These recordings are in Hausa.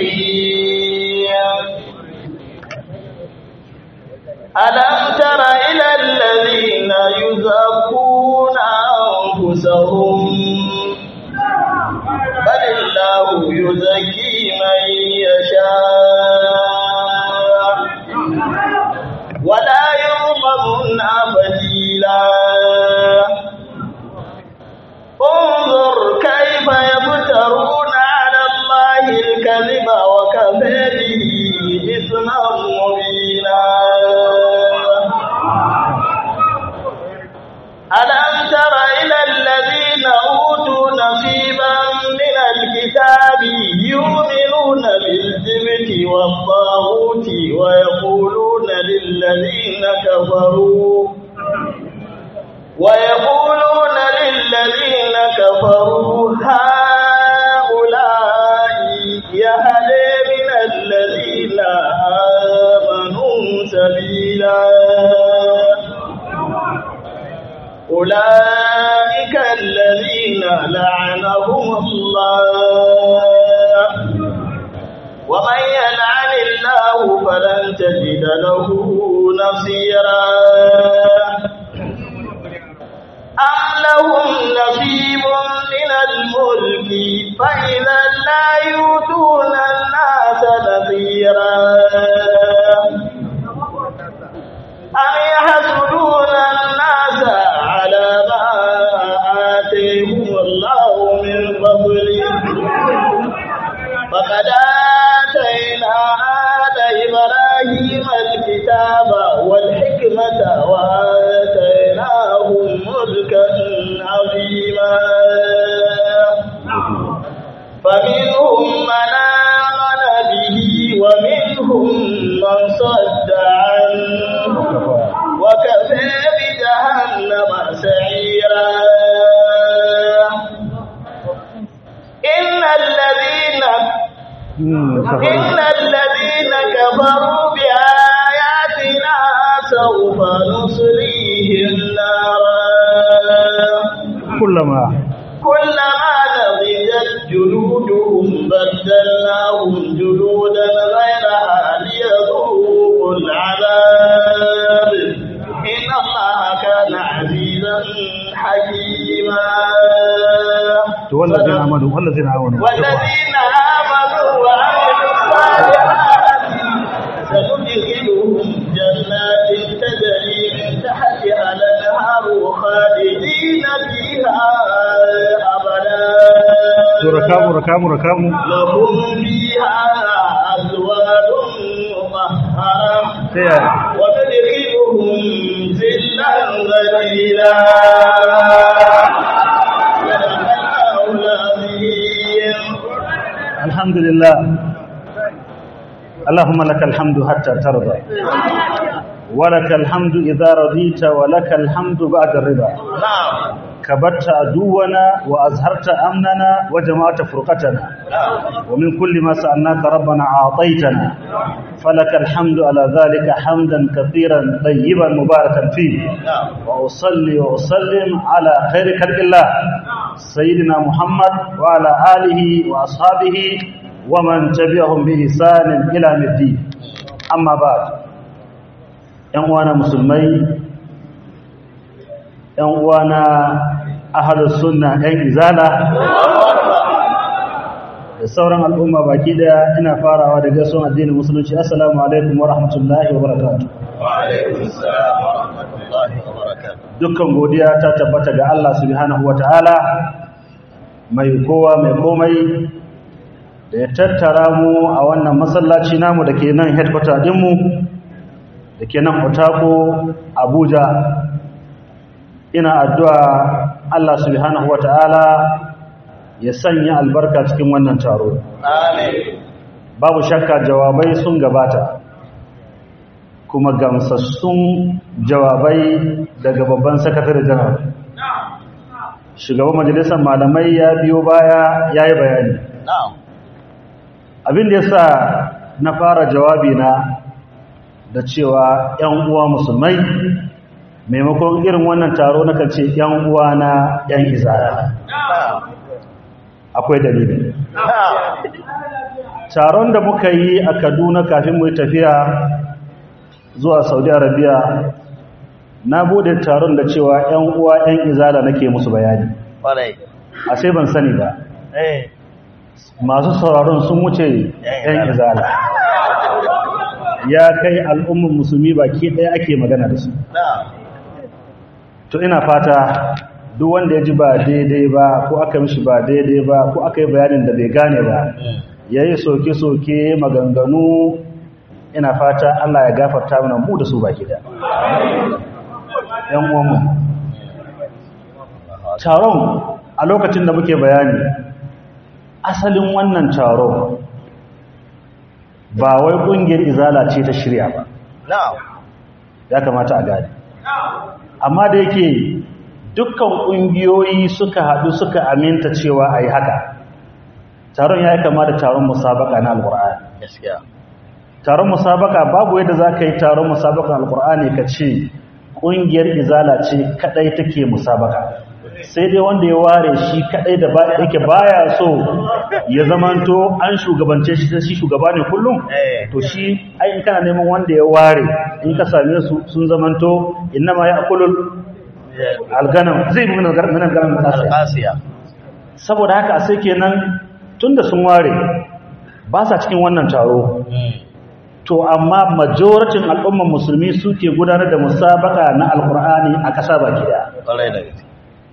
الرحيم ألم تر إلى الذين يزكون أنفسهم بل الله يزكي من يشاء ولا يظلمون فتيلا انظر كيف يفترون على الله الكذب وكفى به إثما مبينا ألم تر إلى الذين أوتوا نصيبا من الكتاب يؤمنون بالجبت والطاغوت ويقولون للذين كفروا ويقولون للذين كفروا هؤلاء يهدي من الذين آمنوا سبيلا أولئك الذين لعنهم الله ومن يلعن الله فلن تجد له نصيرا أم لهم نصيب من الملك فإذا لا يؤتون الناس نذيرا أم يحسدون الناس على ما آتيهم الله من فضله فقد آتينا آل إبراهيم الكتاب والحكمة وآتيناهم ملكا عظيما فمنهم من آمن به ومنهم من صد عنه وكفى بجهنم سعيرا إن الذين إن الذين كفروا بآياتنا سوف نصليهم نارا كلما كلما نضجت جلودهم بدلناهم جلودا غيرها ليذوقوا العذاب إن الله كان عزيزا حكيما والذين آمنوا والذين آمنوا والذين آمنوا وعملوا الصالحات سندخلهم جنات تجري من تحتها الأنهار خالدين فيها أبدا ركاموا ركاموا ركاموا لهم فيها أزواج مطهرة سيادة وندخلهم ذلا ذليلا صدق الله العظيم الحمد لله اللهم لك الحمد حتى ترضى ولك الحمد إذا رضيت ولك الحمد بعد الرضا نعم كبرت عدونا وأزهرت أمننا وجمعت فرقتنا نعم ومن كل ما سألناك ربنا أعطيتنا فلك الحمد على ذلك حمدا كثيرا طيبا مباركا فيه نعم وأصلي وأسلم على خير خلق الله سيدنا محمد وعلى آله وأصحابه ومن تبعهم بإحسان إلى يوم الدين أما بعد ‘yan uwana musulmai ‘yan uwana ahalus sunna ‘yan izala da sauran al'umma baki daya ina farawa da gaisuwan addinin musulunci assalamu alaikum wa rahmatullahi wa barakatuh وعليكم السلام ورحمة الله وبركاته dukkan godiya ta tabbata ga Allah subhanahu wataala mai kowa mai komai da ya tattara mu a wannan masallaci namu da ke nan headquarter dinmu da ke nan Otako Abuja ina addu'a Allah subhanahu wataala ya sanya albarka cikin wannan taro آمين babu shakka jawabai sun gabata kuma gamsassun jawabai daga babban sakatare janar shugaban majalisar malamai ya biyo baya ya yi bayani نعم abin da ya sa na fara jawabi na da cewa 'yan uwa musulmai maimakon irin wannan taro na kan ce 'yan uwa na 'yan izara نعم akwai dalili نعم taron da muka yi a kaduna kafin mu yi tafiya zuwa saudi arabia na bude taron da cewa 'yan uwa 'yan izala nake musu bayani Kwarai. a sai ban sani ba Eh. masu sauraron sun wuce 'yan izala ya kai al'ummar musulmi baki ɗaya ake magana da su Na. to ina fata duk wanda ya ji ba daidai ba ko aka mishi ba daidai ba ko aka yi bayanin da bai gane ba ya yi soke-soke maganganu ina fata Allah ya gafarta mana mu da su baki da ‘yan uwanmu taron a lokacin da muke bayani asalin wannan taron ba wai ƙungiyar izala ce ta shirya ba Na. ya kamata a gane amma da yake dukkan ƙungiyoyi suka haɗu suka aminta cewa a yi haka taron ya yi kama da taron musabaka na alƙur'ani Gaskiya. taron musabaka babu yadda za ka yi taron musabaka alƙur'ani ka ce ƙungiyar izala ce kaɗai take musabaka sai dai wanda ya ware shi kaɗai da ba- yake baya so ya zamanto an shugabance shi sai shi shugaba ne kullum Eh. to shi ai in kana neman wanda ya ware in ka same su sun zamanto innama ya akulul alganam zai bi min alganam nasa Alƙasiya. saboda haka sai kenan tunda sun ware ba sa cikin wannan taro to amma majoratin al'umman musulmi suke gudanar da musabaka na alkur'ani a ƙasa baki daya Kwarai da gaske.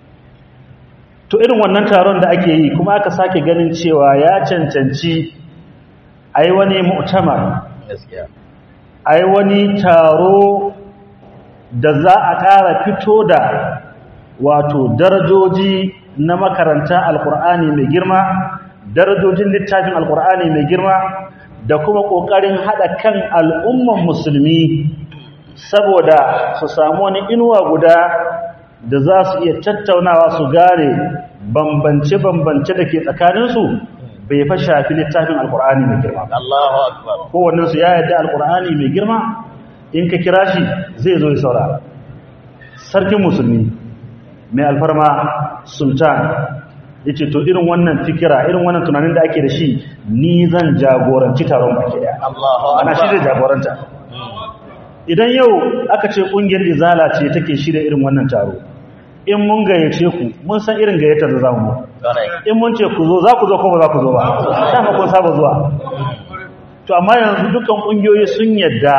to irin wannan taron da ake yi kuma aka sake ganin cewa ya cancanci a yi wani mu'tamar Gaskiya. a yi wani taro da za a ƙara fito da wato darajoji na makaranta alkur'ani mai girma darajojin littafin alkur'ani mai girma da kuma ƙoƙarin haɗa kan al'umman musulmi saboda su samu wani inuwa guda da za su iya tattaunawa su gane bambance-bambance da ke tsakaninsu bai fa shafi littafin alkur'ani mai girma ba Allahu Akbar. kowannensu ya yadda alkur'ani mai girma in ka kira shi zai zo ya saurara sarkin musulmi mai alfarma sultan ya ce to irin wannan fikira irin wannan tunanin da ake da shi ni zan jagoranci taron baki daya Allahu ana shi zai Akbar. jagoranta idan yau aka ce kungiyar izala ce take shirya irin wannan taro in mun gayyace ku mun san irin gayyatar da za mu muku. Kwarai. in mun ce ku zo za ku zo ko ba za ku zo ba dama kun saba zuwa to amma yanzu dukkan kungiyoyi sun yadda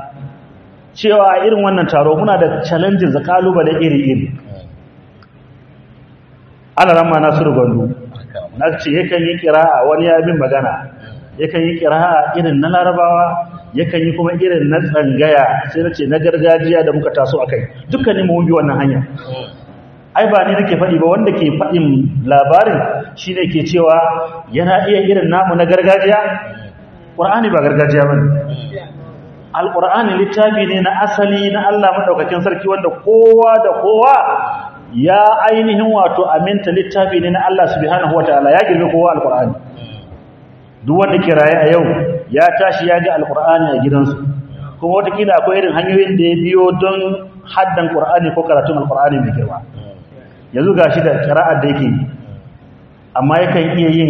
cewa a irin wannan taro muna da challenges da kalubale iri-iri ana ramma nasiru gwandu na ce yakan yi kira'a wani ya bin magana yakan yi kira'a irin na larabawa yakan yi kuma irin na tsangaya sai na ce na gargajiya da muka taso a kai dukkanin mu bi wannan hanya ai ba ni nake faɗi ba wanda ke faɗin labarin shi ne ke cewa yana iya irin namu na gargajiya ƙur'ani ba gargajiya ba ne alƙur'ani littafi ne na asali na allah maɗaukakin sarki wanda kowa da kowa ya ainihin wato aminta littafi ne na allah subhanahu wa ta'ala ya girme kowa alƙur'ani duk wanda ke raye a yau ya tashi ya ga alƙur'ani a gidansu kuma watakila akwai irin hanyoyin da ya biyo don haddan ƙur'ani ko karatun alƙur'ani mai girma yanzu ga shi da kira'ar da yake amma yakan iya yin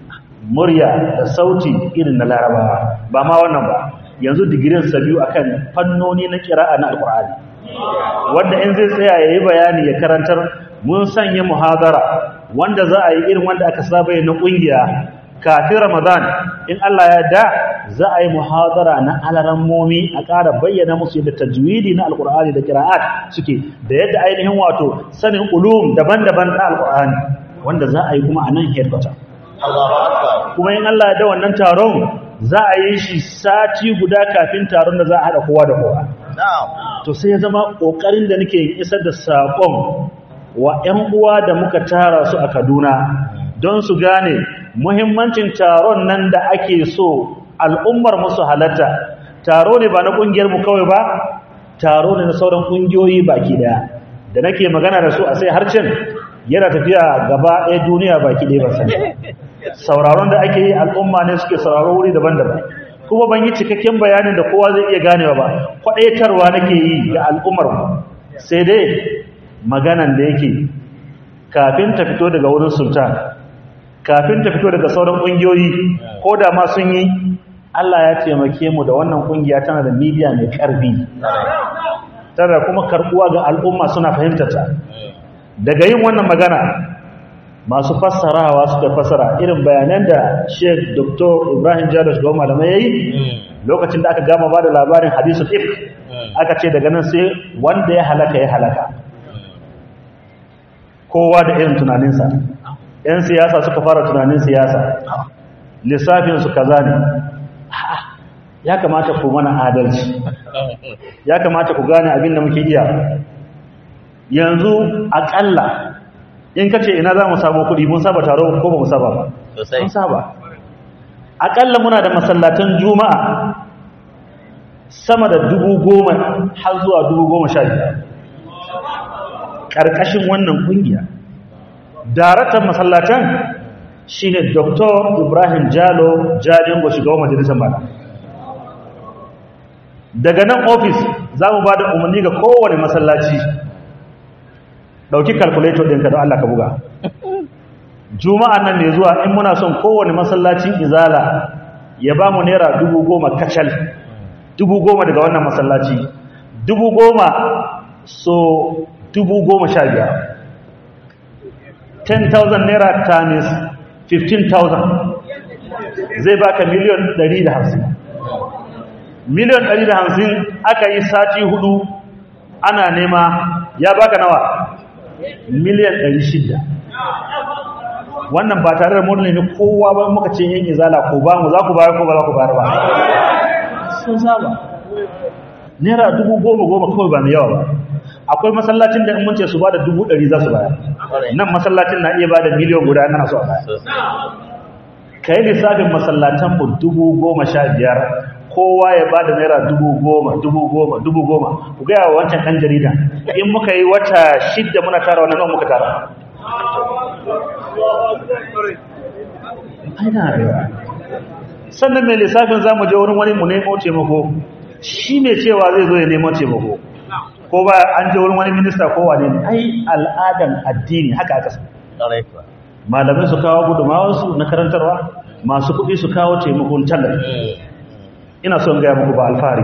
murya da sauti irin na larabawa ba ma wannan ba yanzu digirin sa biyu akan fannoni na kira'a na alkur'ani wanda in zai tsaya yayi bayani ya karantar mun sanya muhadara wanda za a yi irin wanda aka saba na kungiya kafin ramadan in Allah ya da za a yi muhadara na alarammomi a ƙara bayyana musu yadda tajwidi na alkur'ani da kira'at suke da yadda ainihin wato sanin ulum daban-daban na alkur'ani wanda za a yi kuma a nan headquarter Allahu Akbar. kuma in Allah ya da wannan taron za a yi shi sati guda kafin taron da za a haɗa kowa da kowa Na'am. to sai ya zama ƙoƙarin da nake isar da saƙon wa 'yan uwa da muka tara su a Kaduna don su gane muhimmancin taron nan da ake so al'ummar musu halatta taro ne ba na ƙungiyar mu kawai ba taro ne na sauran ƙungiyoyi baki daya da nake magana da su a sai harcin yana tafiya gaba ɗaya duniya baki ɗaya ba sani sauraron da ake yi al'umma ne suke sauraro wuri daban-daban kuma ban yi cikakken bayanin da kowa zai iya ganewa ba kwaɗaitarwa nake yi ga al'ummar mu sai dai maganan da yake kafin ta fito daga wurin sultan kafin ta fito daga sauran ƙungiyoyi ko da ma sun yi Allah ya taimake mu da wannan kungiya tana da media mai karfi tana kuma karbuwa ga al'umma suna fahimtar ta daga yin wannan magana masu fassarawa suka fassara irin bayanan da Sheikh Dr. Ibrahim Jalo shugaban malamai yayi lokacin da aka gama ba da labarin hadisul if aka ce daga nan sai wanda ya halaka ya halaka kowa da irin tunaninsa ‘yan siyasa suka fara tunanin siyasa lissafinsu kaza ne ya kamata ku mana adalci ya kamata ku gane abin da muke iya yanzu aƙalla in ka ce ina za mu samu kuɗi mun saba taro ko ba mu saba ba mun saba aƙalla muna da masallatan juma'a sama da dubu goma har zuwa dubu goma sha biyar ƙarƙashin wannan ƙungiya daraktan masallatan shi ne dr ibrahim jalo jalingo shugaban majalisar mata daga nan ofis za mu ba da umarni ga kowane masallaci ɗauki calculator ɗinka don allah ka buga juma'a nan mai zuwa in muna son kowane masallacin izala ya ba mu naira dubu goma kacal dubu goma daga wannan masallaci dubu goma so dubu goma sha biyar 10,000 naira times 15,000 zai baka miliyon 150 miliyon 150 aka yi sati hudu ana nema ya baka nawa miliyan 600 wannan ba tare da mun nemi kowa ba muka ce yin izala ko ba mu za ku bayar ko ba za ku bayar ba sun saba naira dubu goma goma kawai ba mai yawa ba akwai masallacin da in mun ce su ba da dubu ɗari za su bayar nan masallacin na iya ba da miliyan guda na so a bayar ka yi lissafin masallatan mu dubu goma sha biyar kowa ya ba da naira dubu goma dubu goma dubu goma ku gaya wa wancan ɗan jarida in muka yi wata shidda muna tara wannan nan muka tara sannan mai lissafin za mu je wurin wani mu nemo taimako shi mai cewa zai zo ya nemo taimako ko ba an je wurin wani minista ko wane ne ai al'adan addini haka aka san malamai su kawo gudumawarsu na karantarwa masu kuɗi su kawo taimakon tallafi ina son gaya muku ba alfahari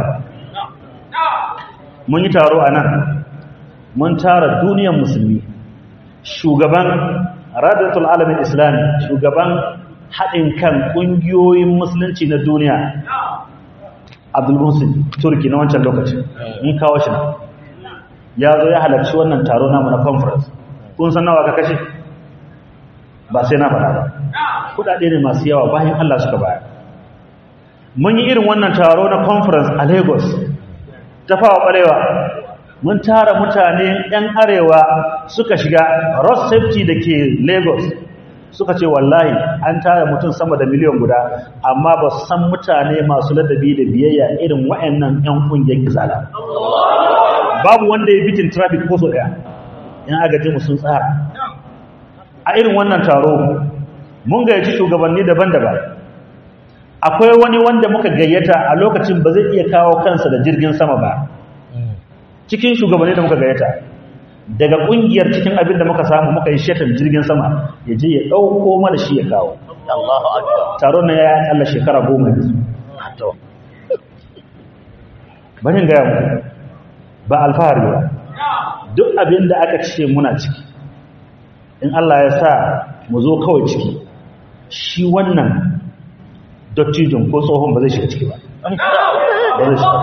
mun yi taro a nan mun tara duniyar musulmi shugaban radatul alamin islami shugaban haɗin kan ƙungiyoyin musulunci na duniya abdulmusin turki na wancan lokacin mun kawo shi ya zo ya halarci wannan taro namu na conference kun san nawa ka kashe ba sai na faɗa ba kuɗaɗe ne masu yawa bayan allah suka bayar mun yi irin wannan taro na conference a lagos ta fawa ɓarewa mun tara mutane 'yan arewa suka shiga road safety da ke lagos suka ce wallahi an tara mutum sama da miliyan guda amma ba su san mutane masu ladabi da biyayya irin wa'annan 'yan ƙungiyar gizala babu wanda ya bitin traffic ko so ɗaya yan agaji mu sun tsara a irin wannan taro mun gayyaci shugabanni daban-daban akwai wani wanda muka gayyata a lokacin ba zai iya kawo kansa da jirgin sama ba cikin shugabanni da muka gayyata daga kungiyar cikin abin da muka samu muka yi shetan jirgin sama ya je ya dauko mana shi ya kawo Allahu akbar taron na ya kalla shekara goma yanzu to bari ga mu ba alfahari ba duk abin da aka ce muna ciki in Allah ya sa mu zo kawai ciki shi wannan dottijin ko tsohon ba zai shiga ciki ba ba zai shiga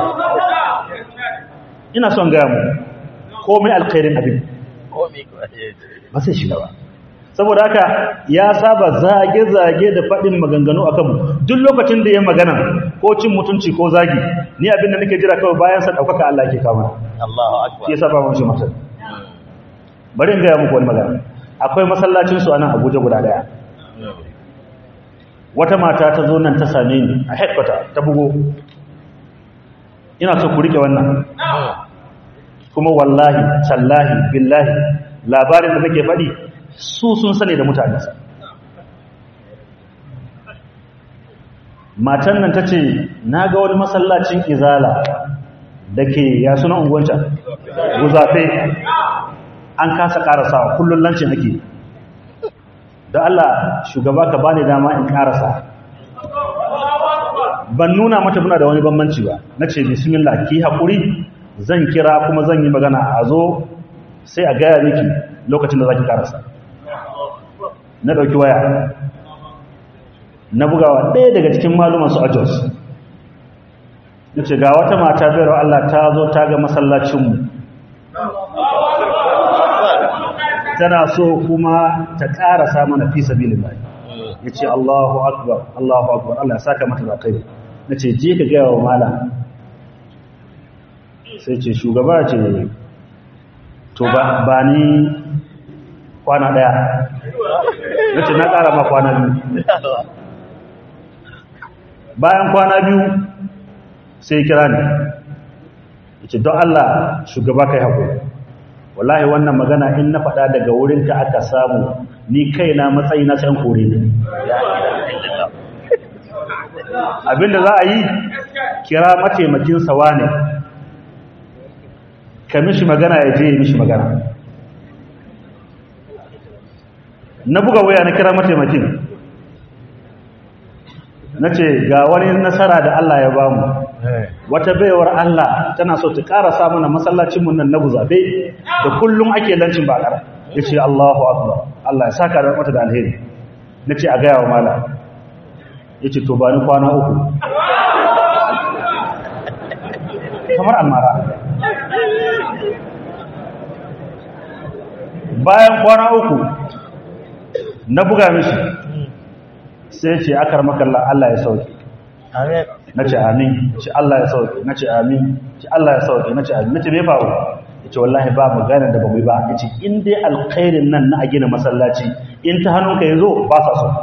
ina son gaya mu komai alkhairin abin komi ko ba sai shiga ba saboda haka ya saba zage-zage da faɗin maganganu a kanmu duk lokacin da ya magana ko cin mutunci ko zagi ni abin da nake jira kawai bayan sa ɗaukaka Allah ke kawo Allahu akbar shi ya saba mun shi mutum bari in gaya muku wani magana akwai masallacin su a nan Abuja guda daya wata mata ta zo nan ta same ni a headquarter ta bugo ina so ku rike wannan kuma wallahi tallahi billahi labarin da nake faɗi su sun sani da mutanensa matan nan ta ce na ga wani masallacin izala da ke ya suna unguwanta guzafe an kasa karasawa kullum lancin ake da Allah shugaba ka bani dama in karasa ban nuna mata muna da wani bambanci ba na ce bismillah ki haƙuri zan kira kuma zan yi magana a zo sai a gaya miki lokacin da za ki karasa na ɗauki waya na bugawa ɗaya daga cikin malumansu a jos na ce ga wata mata bayarwa Allah ta zo ta ga masallacinmu tana so kuma ta ƙarasa mana fi sabilin bai ya ce Allahu akbar Allahu akbar Allah ya saka mata da kai na ce je ka gaya wa malam sai ce shugaba ce to ba ni kwana ɗaya na ce na ƙara ma kwana biyu bayan kwana biyu sai kira ne ya ce don Allah shugaba kai haƙuri wallahi wannan magana in na faɗa daga wurinka aka samu ni kaina matsayi na san kore ne abinda za a yi kira mataimakin sawa ne ka mishi magana ya je ya mishi magana na buga waya na kira mataimakin na ce ga wani nasara da Allah ya bamu wata baiwar Allah tana so ta ƙara mana masallacinmu nan na guzabe da kullum ake lancin bakar ya ce Allahu akbar Allah ya saka da mata da alheri na ce a gaya wa mala ya ce to ba ni kwana uku kamar almara bayan kwana uku na buga mishi sai ce akar makalla Allah ya sauke na ce amin ce Allah ya sauke na ce amin ce Allah ya sauke na ce amin na ce me faru ya ce wallahi ba magana da bamu ba ya ce in dai alkhairin nan na a gina masallaci in ta hannunka ya zo ba sa so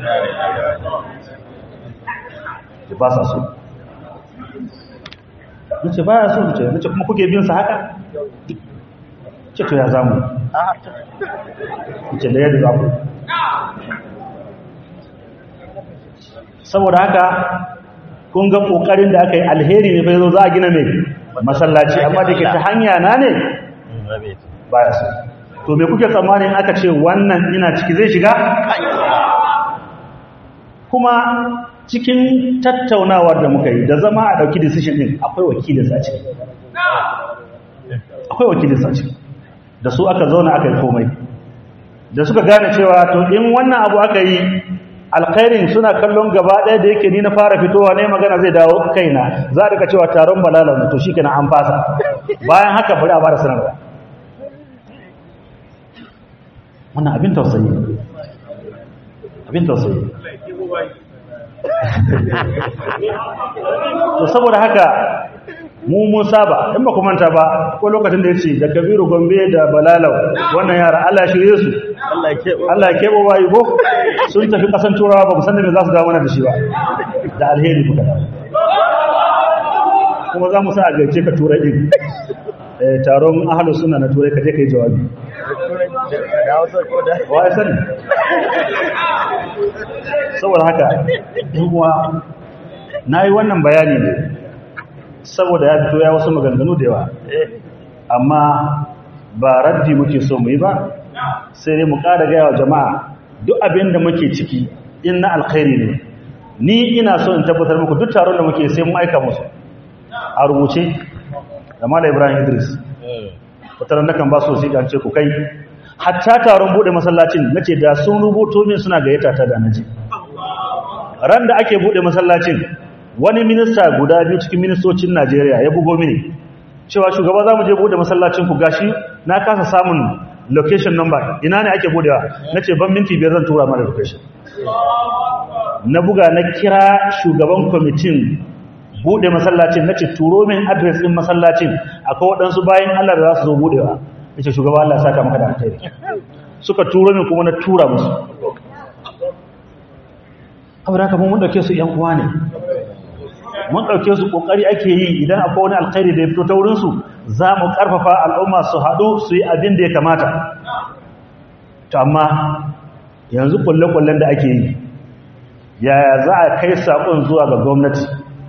ba sa so na ce ba ya so ce na ce kuma kuke bin sa haka ce to ya zamu ce da yadda za ku saboda haka kun ga kokarin da aka yi alheri ne fa yazo za a gina mai masallaci amma da ke ta hanya na ne baya so to me kuke tsammanin aka ce wannan ina ciki zai shiga kuma cikin tattaunawar da muka yi da zama a dauki decision din akwai wakilin sa ciki akwai wakilin sa ciki da su aka zauna aka yi komai da suka gane cewa to in wannan abu aka yi alkhairin suna kallon gaba ɗaya da yake ni na fara fitowa ne magana zai dawo kaina za a rika cewa taron balala to shi kenan an fasa bayan haka bari a bada sanarwa wannan abin tausayi abin tausayi to saboda haka mu mun saba in ba ku manta ba ko lokacin da yace da Kabiru Gombe da Balalau wannan yara Allah ya shirye su Allah ya kebo bayi ko sun tafi kasan turawa ba musan da me za su dawo mana da shi ba da alheri muka dawo kuma za mu sa a gaice ka turai din eh taron ahlus sunna na turai ka je kai jawabi wa ya sani saboda haka in uwa nayi wannan bayani ne saboda ya fito ya wasu maganganu da yawa amma ba raddi muke so mu yi ba sai dai mu ƙara gaya wa jama'a duk abin da muke ciki in na alkhairi ne ni ina so in tabbatar muku duk taron da muke sai mu aika musu a rubuce da mala ibrahim idris wataran na kan ba su wasiƙa ce ku kai hatta taron buɗe masallacin na ce da sun rubuto min suna gayyata ta da na ji ran da ake buɗe masallacin wani minista guda biyu cikin ministocin Najeriya ya bugo mini cewa shugaba za mu je bude masallacin ku gashi na kasa samun location number ina ne ake budewa nace ban minti biyar zan tura mana location na buga na kira shugaban kwamitin bude masallacin nace turo min address din masallacin akwai waɗansu bayan Allah da za su zo budewa nace shugaba Allah ya saka maka da alheri suka turo min kuma na tura musu saboda haka mun dauke su yan uwa ne mun ɗauke su ƙoƙari ake yi idan akwai wani alkhairi da ya fito ta wurinsu za mu ƙarfafa al'umma su haɗu su yi abin da ya kamata to amma yanzu ƙulle-ƙullen da ake yi yaya za a kai saƙon zuwa ga gwamnati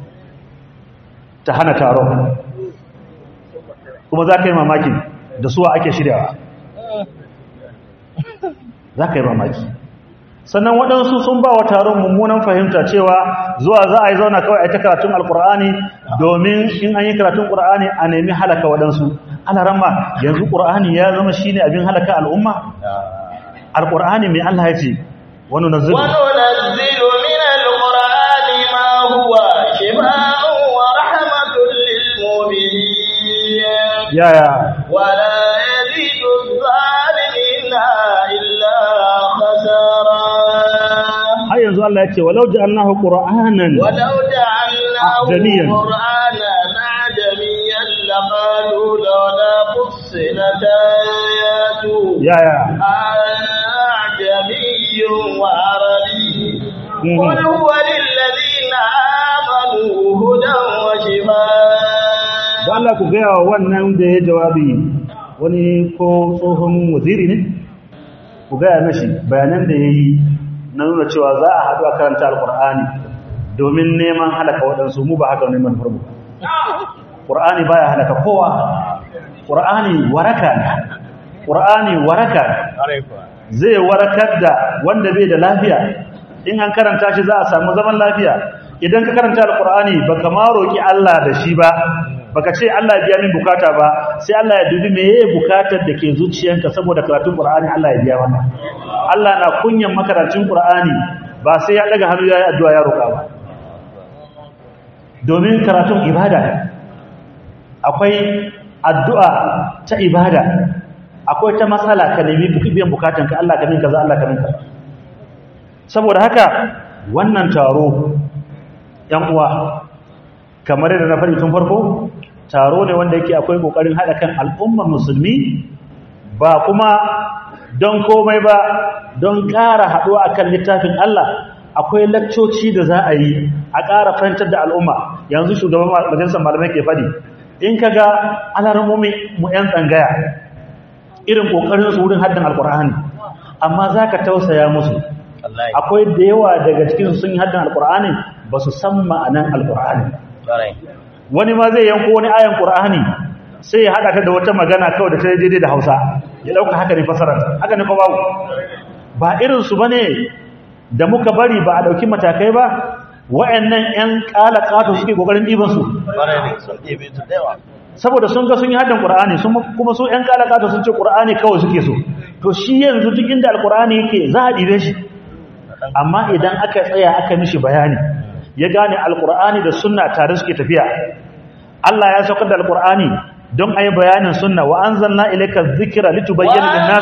ta hana taron kuma za ka yi mamakin da suwa ake shiryawa za ka yi mamaki sannan waɗansu sun ba wa taron mummunan fahimta cewa zuwa za a yi zauna kawai a yi ta karatun alkur'ani domin in an yi karatun ƙur'ani a nemi halaka waɗansu ana rama yanzu ƙur'ani ya zama shi ne abin halaka al'umma alkur'ani mai allah ya ce wani nazilu وننزل من القرآن ما هو شفاء ورحمة للمؤمنين yaya ولا يزيد الظالمين إلا خسارا har yanzu allah ya ce walau ja'alnahu qur'anan ولو جعلناه أعجمياً. قرآنا أعجميا لقالوا لولا فصلت آياته yaya أعجمي وعربي مم. قل هو للذين آمنوا هدى وشفاء da Allah ku gaya wa wannan da ya jawabi wani ko tsohon waziri ne ku gaya mashi bayanan da ya yi na nuna cewa za a haɗu a karanta alƙur'ani domin neman halaka waɗansu mu ba haka neman farmu ƙur'ani baya halaka kowa ƙur'ani waraka ne ƙur'ani waraka ne zai warakar da wanda bai da lafiya in an karanta shi za a samu zaman lafiya idan ka karanta alkur'ani baka ma roki Allah da shi ba baka ce Allah ya biya min bukata ba sai Allah ya dubi meye bukatar da ke zuciyanka saboda karatun qur'ani Allah ya biya maka Allah na kunyan makarantun qur'ani ba sai ya daga hannu yayi addu'a ya roka ba domin karatun ibada ne akwai addu'a ta ibada akwai ta matsala ka nemi biyan bukatanka Allah ka min kaza Allah ka min kaza saboda haka wannan taro yan uwa kamar yadda na faɗi tun farko taro ne wanda yake akwai kokarin hada kan al'ummar musulmi ba kuma don komai ba don ƙara haɗuwa akan littafin Allah akwai lakcoci da za a yi a ƙara fahimtar da al'umma yanzu shugaban majalisar malamai ke faɗi in ka ga alarmomi mu 'yan tsangaya irin ƙoƙarin su wurin haddin alƙur'ani amma za ka tausaya musu akwai da yawa daga cikin sun yi haddin alƙur'ani ba su san ma'anan alƙur'ani wani ma zai yanko wani ayan ƙur'ani sai ya haɗa ta da wata magana kawai da ta daidai da hausa ya ɗauka haka ne fasarar haka ne ko babu ba irinsu ba ne da muka bari ba a ɗauki matakai ba wa'annan 'yan ƙala ƙato suke ƙoƙarin ɗibansu saboda sun ga sun yi haddin ƙur'ani kuma su 'yan ƙala ƙato sun ce ƙur'ani kawai suke so to shi yanzu duk inda alƙur'ani yake za a ɗibe shi amma idan aka tsaya aka mishi bayani ya gane alƙur'ani da sunna tare suke tafiya Allah ya saukar da alƙur'ani don a yi bayanin sunna wa an zanna ilaika zikira litubayyana lin-nas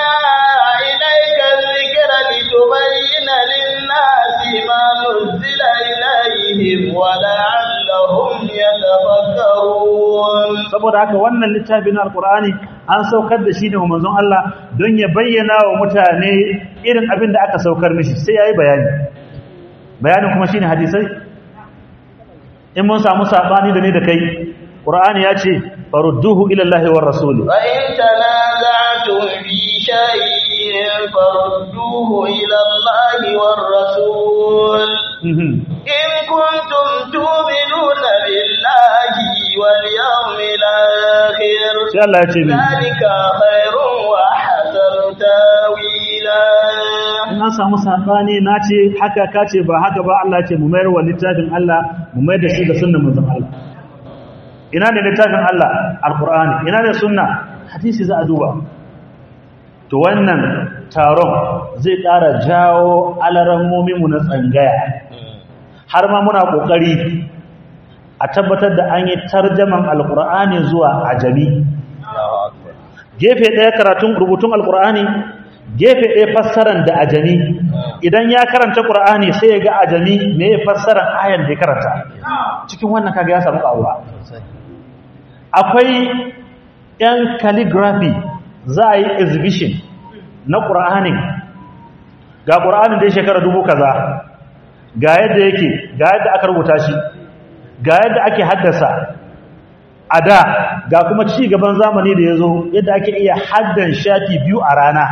لتبين للناس ما نزل إليهم ولعلهم يتفكرون saboda haka wannan littafin alkur'ani an saukar da shi ne wa manzon Allah don ya bayyana wa mutane irin abin da aka saukar mishi sai yayi bayani bayanin kuma shine hadisai in mun samu sabani da ne da kai qur'ani ya ce farudduhu ila Allah war rasul fa in tanaza'tum fi shay'in farudduhu ila Allah war rasul in kuntum tu'minuna billahi wal yawmil akhir sai Allah ya ce ni zalika khairun wa ahsanu tawila in an samu sabani na ce haka ka ce ba haka ba Allah ce mu mayar wa littafin Allah mu mayar da shi da sunnar manzon Allah ina ne littafin Allah alqur'ani ina ne sunna hadisi za a duba to wannan taron zai ƙara jawo alarammomin mu na tsangaya har ma muna kokari a tabbatar da an yi tarjaman alqur'ani zuwa ajami gefe ɗaya karatun rubutun alqur'ani gefe ɗaya fassaran da ajami idan ya karanta ƙur'ani sai ya ga ajami me ya fassaran ayan da ya karanta cikin wannan kaga ya samu ƙaruwa akwai yan calligraphy za a yi exhibition na ƙur'ani ga ƙur'anin da ya shekara dubu kaza ga yadda yake ga yadda aka rubuta shi ga yadda ake haddasa a da ga kuma ci gaban zamani da ya zo yadda ake iya haddan shafi biyu a rana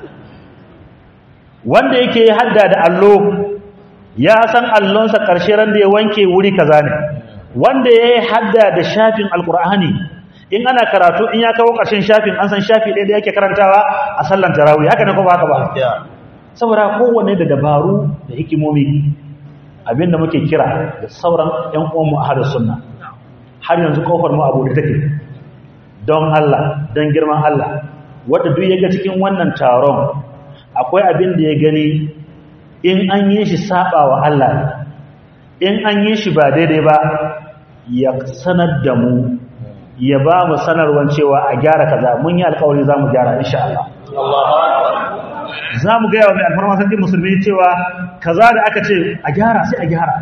wanda yake hadda da allo ya san allonsa ƙarshe ran da ya wanke wuri kaza ne wanda ya yi hadda da shafin alkur'ani in ana karatu in ya kawo ƙarshen shafin an san shafi ɗaya da yake karantawa a sallan tarawih haka ne ko ba haka ba saboda kowanne da dabaru da hikimomi abinda muke kira da sauran ƴan uwanmu a hada sunna har yanzu kofar mu abu da take don Allah don girman Allah wanda duk ya ga cikin wannan taron akwai abin da ya gani in an yi shi saba wa Allah ne in an yi shi ba daidai ba ya sanar da mu ya ba mu sanarwar cewa a gyara kaza mun yi alkawari za mu gyara insha Allah za mu gaya wa mai alfarma sarki musulmi cewa kaza da aka ce a gyara sai a gyara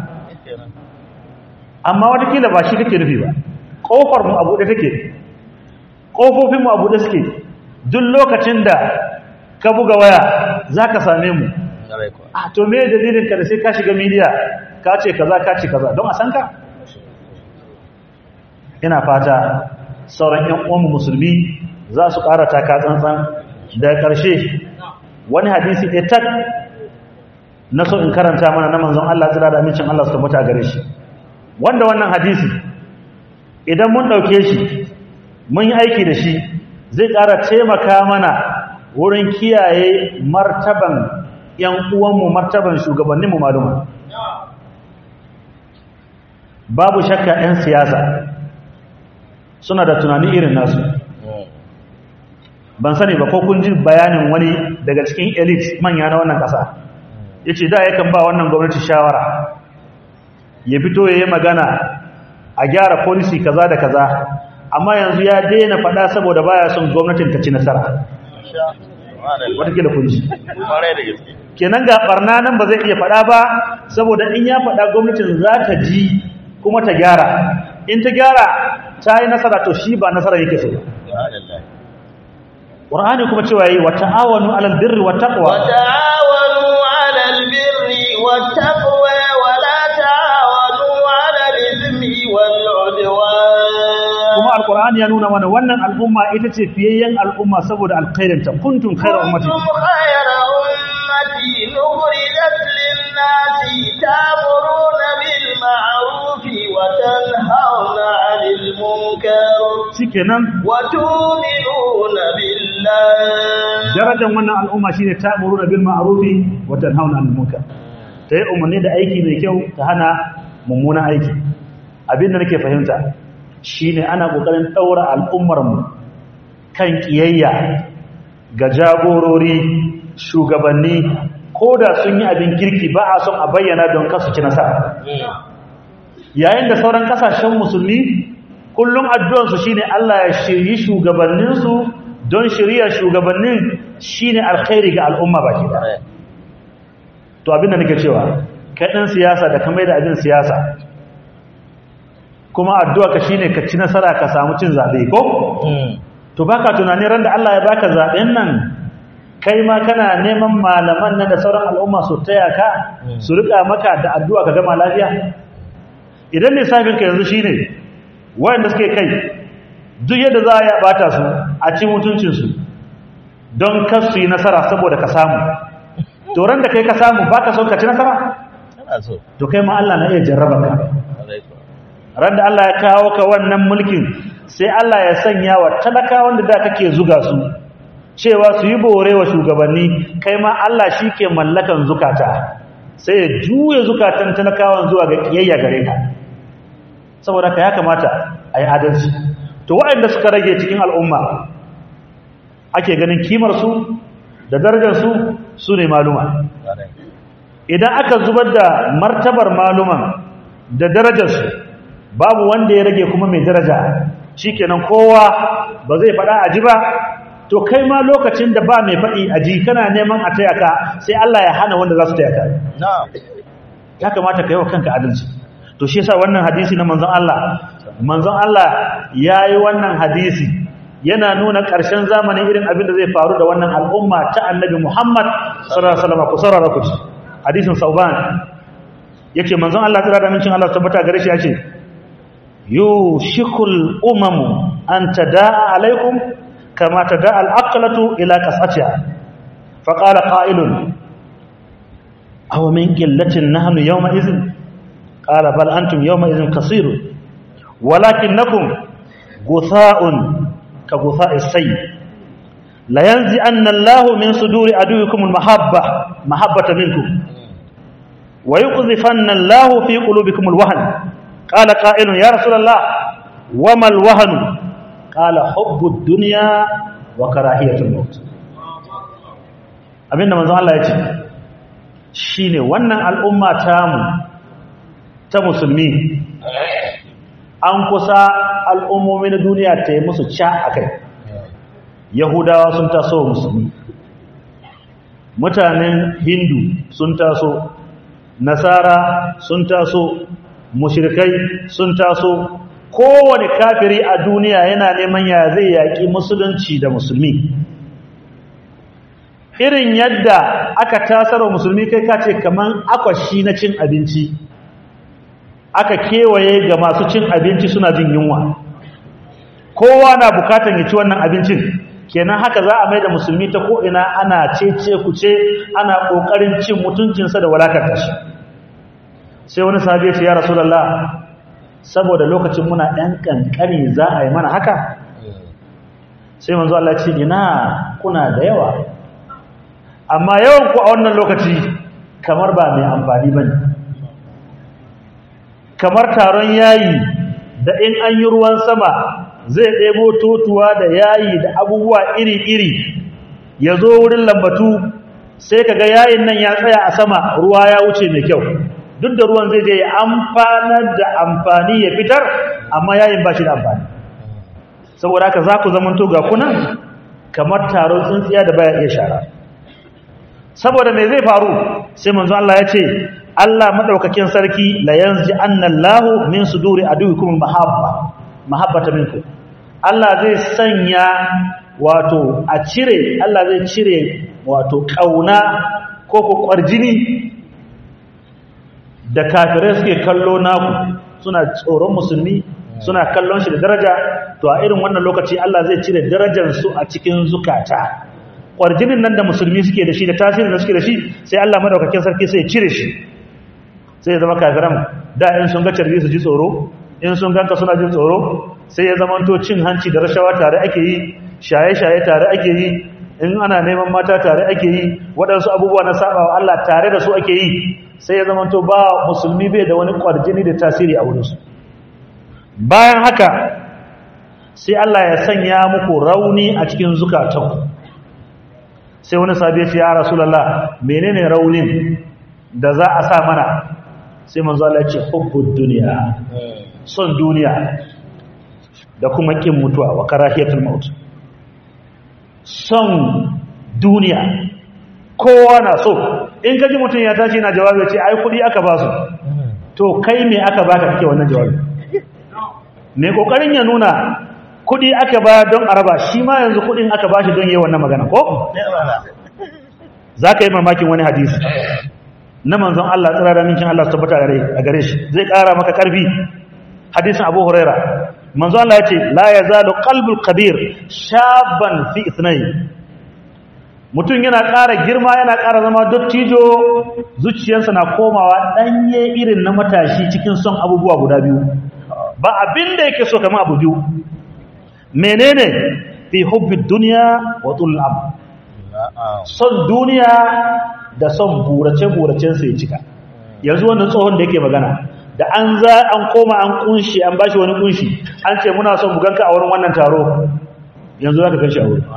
amma watakila ba shi kake nufi ba ƙofar mu a buɗe take ƙofofin mu a buɗe suke duk lokacin da ka buga waya za ka same mu a to me dalilin ka da sai ka shiga miliya ka ce kaza ka ce kaza don a san ka ina fata sauran ƴan uwan musulmi za su ƙara taka tsantsan daga ƙarshe wani hadisi ɗaya tak na so in karanta mana na manzon Allah tsira da amincin Allah su tabbata gare shi wanda wannan hadisi idan mun ɗauke shi mun yi aiki da shi zai ƙara taimaka mana wurin kiyaye martaban ‘yan uwanmu martaban shugabanninmu maluma babu shakka ‘yan siyasa suna da tunani irin nasu ban sani ba ko kun ji bayanin wani daga cikin elite manya na wannan ƙasa ya ce da yakan ba wannan gwamnati shawara ya fito ya yi magana a gyara policy kaza da kaza amma yanzu ya daina faɗa saboda baya son gwamnatin ta ci nasara watakila kun ji kenan ga barna nan ba zai iya faɗa ba saboda in ya faɗa gwamnatin za ta ji kuma ta gyara in ta gyara ta yi nasara to shi ba nasara yake so Qur'ani kuma cewa yi wa ta'awanu 'alal birri wat taqwa wa ta'awanu 'alal birri wat taqwa wa la ta'awanu 'alal ithmi wal 'udwan kuma alqur'ani ya nuna mana wannan al'umma ita ce fiyayyen al'umma saboda alkhairinta kuntum khayra ummati kuntum khayra ummati nukhrijat lin-nasi ta'muruna bil ma'ruf wa tanhauna 'anil munkar shikenan wa tu'minuna billah darajar wannan al'umma shine ta'muruna bil ma'ruf wa tanhauna 'anil munkar ta yi umarni da aiki mai kyau ta hana mummunan aiki abinda nake fahimta shine ana kokarin daura al'ummar mu kan kiyayya ga jagorori shugabanni koda sun yi abin kirki ba a son a bayyana don kasu ci nasara yayin da sauran kasashen musulmi kullum addu'ansu shine Allah ya shiryi shugabanninsu don shirya shugabannin shine alkhairi ga al'umma baki da to abinda nake cewa kai dan siyasa da kamar da abin siyasa kuma addu'a ka shine ka ci nasara ka samu cin zabe ko to baka tunani ran da Allah ya baka zaben nan kai ma kana neman malaman nan da sauran al'umma su taya ka su rika maka da addu'a ka gama lafiya idan lissafin ka yanzu shine wayanda suke kai duk yadda za a bata su a ci mutuncin su don kar su yi nasara saboda ka samu to ran da kai ka samu baka son ka ci nasara to kai ma Allah na iya jarraba ka ran da Allah ya kawo ka wannan mulkin sai Allah ya sanya wa talakawan da da kake zuga su cewa su yi bore wa shugabanni kai ma Allah shi ke mallakan zukata sai ya juya zukatan talakawan zuwa ga kiyayya gare ka saboda ka ya kamata a yi adalci to waɗanda suka rage cikin al'umma ake ganin kimarsu da darajarsu su ne maluma idan aka zubar da martabar maluman da darajarsu babu wanda ya rage kuma mai daraja shikenan kowa ba zai faɗa a ji ba to kai ma lokacin da ba mai faɗi a ji kana neman a taya ka sai Allah ya hana wanda za su taya ka ya kamata ka yi wa kanka adalci to shi yasa wannan hadisi na manzon Allah manzon Allah ya yi wannan hadisi yana nuna ƙarshen zamanin irin abin da zai faru da wannan al'umma ta annabi Muhammad sallallahu alaihi wasallam ku saurara ku ci hadisin Sauban yace manzon Allah tsira da mincin Allah tabbata gare shi yace yushikul umamu an tadaa alaikum kama tadaa al-aqlatu ila qasatiha faqala qa'ilun aw min qillatin nahnu yawma idhin qala bal antum yawma idhin kasirun walakinnakum gutha'un ka gutha'is sayy la yanzi anna Allahu min suduri aduwikum al-mahabba mahabbata minkum wa yuqdhifanna Allahu fi qulubikum al-wahn qala qa'ilun ya rasulullah wama al-wahn qala hubbu ad-dunya wa karahiyatul maut abinda manzon Allah ya ce shine wannan al'umma tamu ta musulmi an kusa al'ummomi na duniya ta yi musu ca a kai yahudawa sun taso musulmi mutanen hindu sun taso nasara sun taso mushrikai sun taso kowane kafiri a duniya yana neman ya zai yaƙi musulunci da musulmi irin yadda aka tasarwa musulmi kai kace kaman akwashi na cin abinci aka kewaye ga masu cin abinci suna jin yunwa kowa na bukatan ya ci wannan abincin kenan haka za a mai da musulmi ta ko'ina ana cece kuce ana ƙoƙarin cin mutuncinsa da walakanta shi sai wani sahabi ya ce ya rasulallah saboda lokacin muna ɗan ƙanƙani za a yi mana haka sai manzo Allah ce ina kuna da yawa amma yawan ku a wannan lokaci kamar ba mai amfani ba ne kamar taron yayi da in an yi ruwan sama zai ɗebo totuwa da yayi da abubuwa iri-iri ya zo wurin lambatu sai kaga yayin nan ya tsaya a sama ruwa ya wuce mai kyau duk da ruwan zai je ya amfanar da amfani ya fitar amma yayin ba shi da amfani saboda haka za ku zamanto ga kunan kamar taron tsintsiya da baya iya shara saboda me zai faru sai manzo Allah ya ce Allah madaukakin sarki la yanzi annallahu min suduri aduwikum mahabba mahabbata minkum Allah zai sanya wato a cire Allah zai cire wato kauna ko ko kwarjini da kafirai suke kallo naku suna tsoron musulmi suna kallon shi da daraja to a irin wannan lokaci Allah zai cire darajar su a cikin zukata kwarjinin nan da musulmi suke da shi da tasirin da suke da shi sai Allah madaukakin sarki sai ya cire shi sai ya zama kafiran da in sun ga carbi su ji tsoro in sun ganka suna jin tsoro sai ya zama to cin hanci da rashawa tare ake yi shaye-shaye tare ake yi in ana neman mata tare ake yi waɗansu abubuwa na sabawa Allah tare da su ake yi sai ya zama to ba musulmi bai da wani kwarjini da tasiri a wurinsu bayan haka sai Allah ya sanya muku rauni a cikin zukatanku sai wani sabi ya ce ya rasulallah menene raunin da za a sa mana sai manzo Allah ya ce hubbud duniya son duniya da kuma kin mutuwa wa karahiyatul maut son duniya kowa na so in kaji mutum ya tashi na jawabi ya ce ai kudi aka ba su to kai me aka baka kake wannan jawabi me kokarin ya nuna kudi aka ba don araba shi ma yanzu kudin aka ba shi don yi wannan magana ko za ka yi mamakin wani hadisi na manzon Allah tsira da minkin Allah su tabbata a gare shi zai kara maka karfi hadisin abu huraira manzon Allah ya ce la ya zalu qalbul kabir shaban fi ithnai mutum yana ƙara girma yana ƙara zama dottijo zuciyarsa na komawa ɗanye irin na matashi cikin son abubuwa guda biyu ba abin da yake so kamar abu biyu menene fi hubbid duniya wa tulab son duniya da son burace-buracen sai cika yanzu wannan tsohon da yake magana da an za an koma an kunshi an bashi wani kunshi an ce muna son buganka a wurin wannan taro yanzu zaka ganshi a wurin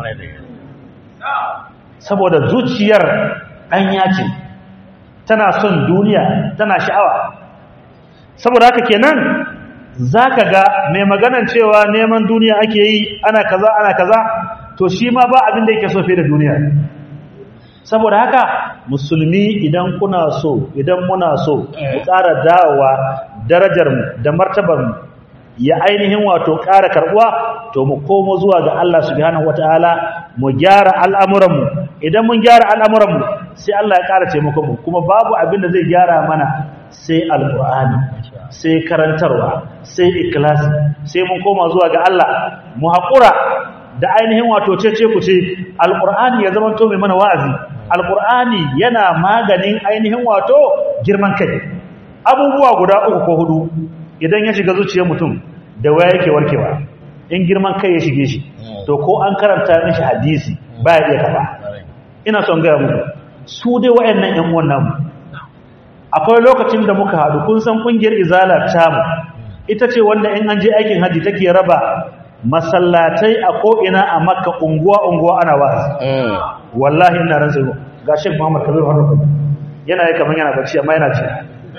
saboda zuciyar ɗanya ce tana son duniya tana sha'awa saboda haka kenan za ka ga mai maganan cewa neman duniya ake yi ana kaza ana kaza to shi ma ba abin da yake so fiye da duniya saboda haka musulmi idan kuna so idan muna so mu ƙara dawowa darajarmu da martabarmu ya ainihin wato ƙara karɓuwa to mu komo zuwa ga Allah subhanahu wataala mu gyara al'amuranmu idan mun gyara al'amuranmu sai Allah ya ƙara taimakonmu kuma babu abin da zai gyara mana sai alƙur'ani sai karantarwa sai ikilasi sai mun koma zuwa ga Allah mu haƙura da ainihin wato cece ku ce alƙur'ani ya zama to mai mana wa'azi alƙur'ani yana maganin ainihin wato girman kai abubuwa guda uku ko hudu idan ya shiga zuciyar mutum da waya yake warkewa in girman kai ya shige shi to ko an karanta mishi hadisi ba ya iya kafa ina son gaya muku su dai wayannan ƴan uwan namu akwai lokacin da muka haɗu kun san ƙungiyar izala tamu ita ce wanda in an je aikin haji take raba masallatai a ko'ina a makka unguwa-unguwa ana wa'azi wallahi ina ran tsoro ga shek muhammad kabiru harnakun yana yi kamar yana bacci amma yana ce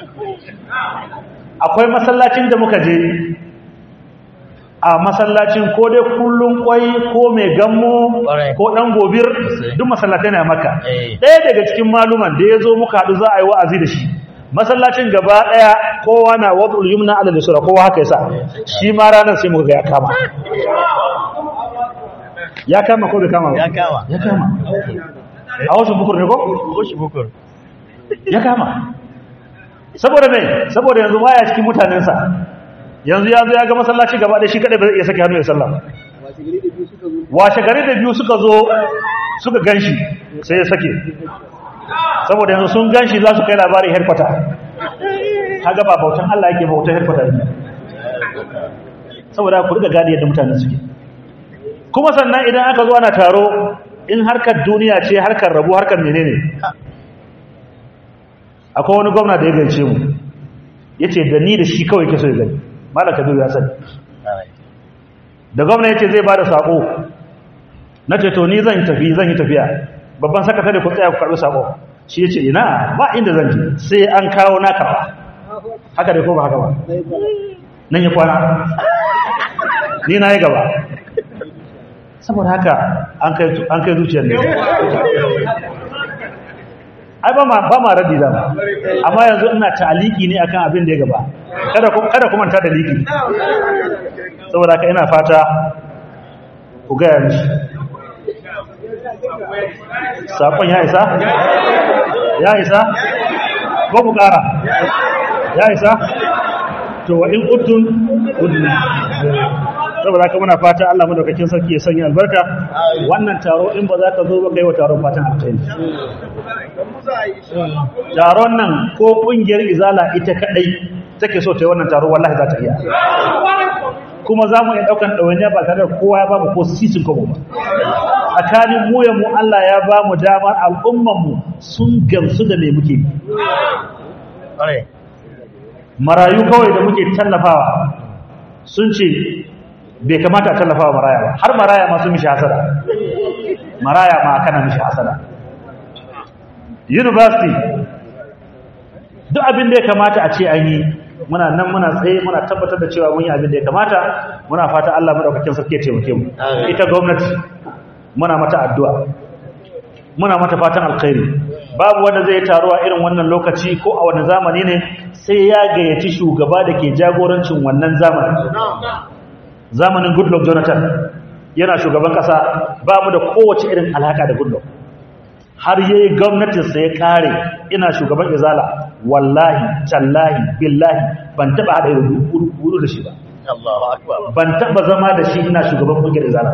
akwai masallacin da muka je a masallacin ko dai kullum kwai ko mai gammo ko dan gobir duk masallatai na maka ɗaya daga cikin maluman da ya zo muka haɗu za a yi wa'azi da shi masallacin gaba ɗaya kowa na wadul yumna ala lisura kowa haka yasa shi ma ranar sai muka ga ya kama ya kama ko bai kama ba ya kama ya kama a wasu bukur ne ko Oshi bukur. ya kama saboda mai saboda yanzu baya cikin mutanensa yanzu ya zo ya ga masallaci gaba da shi kadai ba zai iya sake hannu ya sallah washe gari da biyu suka zo suka ganshi sai ya sake saboda yanzu sun ganshi za su kai labarin herkwata kaga ba bautan Allah yake bautan herkwata ne saboda ku riga gadi yadda mutane suke kuma sannan idan aka zo ana taro in harkar duniya ce harkar rabu harkar menene akwai wani gwamna da ya gance mu ya ce da ni da shi kawai ke so ya gani malaka biyu ya sani da gwamna ya ce zai ba da saƙo na ce to ni zan tafi zan yi tafiya babban sakatare ku tsaya ku karɓi saƙo shi ya ce ina ba inda zan je sai an kawo na karɓa haka da ko ba haka ba nan ya kwana ni na yi gaba saboda haka an kai zuciyar ne ai ba ma ba ma raddi da amma yanzu ina ta'aliki ne akan abin da ya gaba kada ku kada ku manta da liki saboda haka ina fata ku ga yanzu sakon ya isa ya isa ko ku kara ya isa to wa in uttun udna saboda haka muna fata Allah madaukakin sarki ya sanya albarka wannan taro in ba za ka zo ba kai wa taron fatan alkhairi taron nan ko kungiyar izala ita kadai take so ta yi wannan taro wallahi za ta iya kuma za mu iya daukan ɗawainiya ba tare da kowa ya ba mu ko sisin kobo ba tsakanin mu ya mu Allah ya ba mu damar al'umman mu sun gamsu da me muke yi marayu kawai da muke tallafawa sun ce bai kamata a tallafawa maraya ba har maraya ma sun mishi hasada maraya ma kana mishi hasada university duk abin da ya kamata a ce an yi muna nan muna tsaye muna tabbatar da cewa mun yi abin da ya kamata muna fata Allah madaukakin sarki ya taimake mu ita gwamnati muna mata addu'a muna mata fatan alkhairi babu wanda zai taruwa irin wannan lokaci ko a wani zamani ne sai ya gayyaci shugaba da ke jagorancin wannan zamani zamanin goodluck jonathan yana shugaban kasa ba mu da kowace irin alhaka da goodluck har yayi gwamnatinsa ya kare ina shugaban izala wallahi tallahi billahi ban taba hada wuri da shi ba ban taba zama da shi ina shugaban kungiyar izala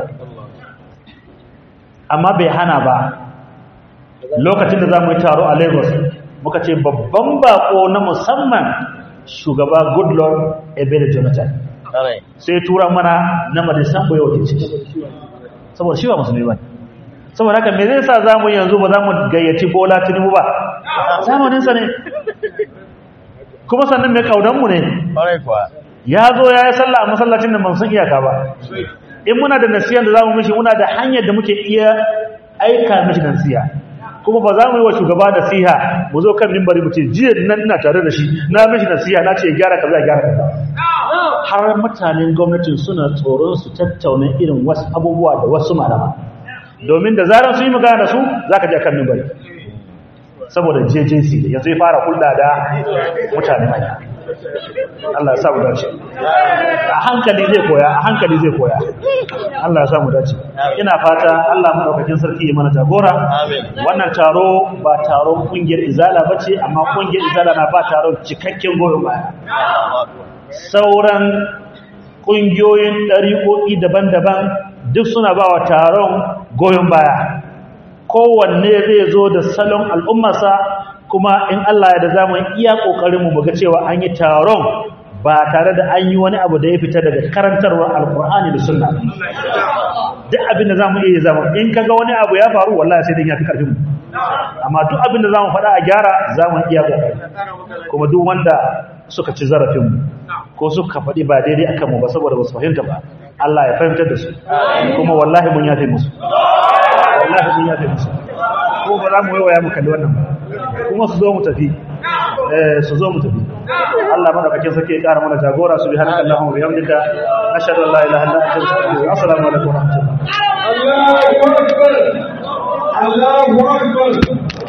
amma bai hana ba lokacin da za mu yi taro a lagos muka ce babban bako na musamman shugaba goodluck ebele jonathan sai tura mana na madisan bai wakilci saboda shi ba musulmi ba saboda haka me zai sa za mu yanzu ba za mu gayyaci bola tinubu ba zamaninsa ne kuma sannan mai kaudanmu ne ya zo ya yi sallah a masallacin da ban san iyaka ba in muna da nasiyan da za mu mishi muna da hanyar da muke iya aika mishi nasiya kuma ba za mu yi wa shugaba nasiha mu zo kan mimbari mu ce jiya nan ina tare da shi na mishi nasiha na ce ya gyara kaza ya gyara kaza har mutanen gwamnatin suna tsoron su tattauna irin wasu abubuwa da wasu malama domin da zarar su yi magana da su za ka je kan mimbari saboda JJC yanzu ya fara hulɗa da mutane manya Allah ya sa mu dace a hankali zai koya a hankali zai koya Allah ya sa mu dace ina fata Allah madaukakin sarki ya mana jagora wannan taro ba taron kungiyar izala bace amma kungiyar izala na ba taron cikakken goyon baya sauran kungiyoyin ɗariƙoƙi daban-daban duk suna ba wa taron goyon baya kowanne zai zo da salon al'ummarsa kuma in Allah ya da za mu iya ƙoƙarinmu mu ga cewa an yi taron ba tare da an yi wani abu da ya fita daga karantarwar alkur'ani da sunna duk abin da zamu iya zama in kaga wani abu ya faru wallahi sai dan ya fi karfin mu amma duk abin da zamu faɗa a gyara zamu iya kokari kuma duk wanda suka ci zarafin mu ko suka faɗi ba daidai akan mu ba saboda ba su fahimta ba Allah ya fahimtar da su kuma wallahi mun yafe musu wallahi mun yafe musu ko ba za mu yi waya mu kalli wannan ba kuma su zo mu tafi eh su zo mu tafi Allah madaukakin sarki ya ƙara mana jagora subhanaka allahumma wa bihamdika ashhadu an la ilaha illa anta astaghfiruka wa assalamu alaikum wa rahmatullahi Allahu Akbar Allahu Akbar